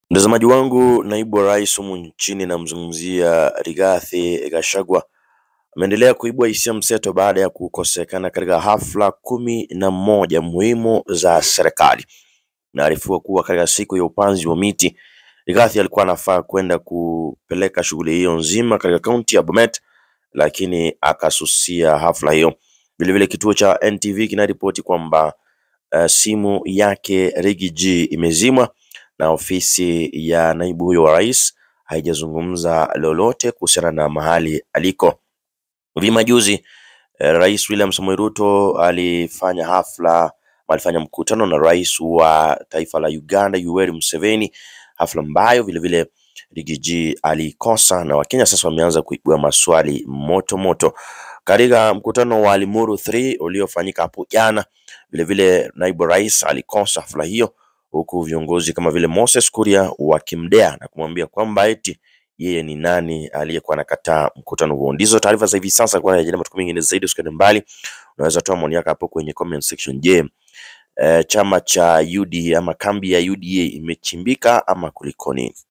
Mtazamaji wangu, naibu wa rais humu nchini namzungumzia Rigathi Gachagua ameendelea kuibua hisia mseto baada ya kukosekana katika hafla kumi na moja muhimu za serikali. Inaarifiwa kuwa katika siku ya upanzi wa miti, Rigathi alikuwa anafaa kwenda kupeleka shughuli hiyo nzima katika kaunti ya Bomet, lakini akasusia hafla hiyo. Vilevile kituo cha NTV kinaripoti kwamba uh, simu yake Riggy G imezimwa na ofisi ya naibu huyo wa rais haijazungumza lolote kuhusiana na mahali aliko. Hivi majuzi eh, Rais William Samoei Ruto alifanya hafla, alifanya mkutano na rais wa taifa la Uganda Yoweri Museveni, hafla ambayo vilevile Riggy G alikosa na Wakenya sasa wameanza kuibua maswali moto moto. Katika mkutano wa Limuru 3 uliofanyika hapo jana, vilevile naibu rais alikosa hafla hiyo huku viongozi kama vile Moses Kuria wakimdea na kumwambia kwamba eti yeye ni nani aliyekuwa anakataa mkutano huo. Ndizo taarifa za hivi sasa, kwa ajili ya matukio mengine zaidi usikende mbali, unaweza toa maoni yako hapo kwenye comment section. Je, eh, chama cha UDA ama kambi ya UDA imechimbika ama kulikoni?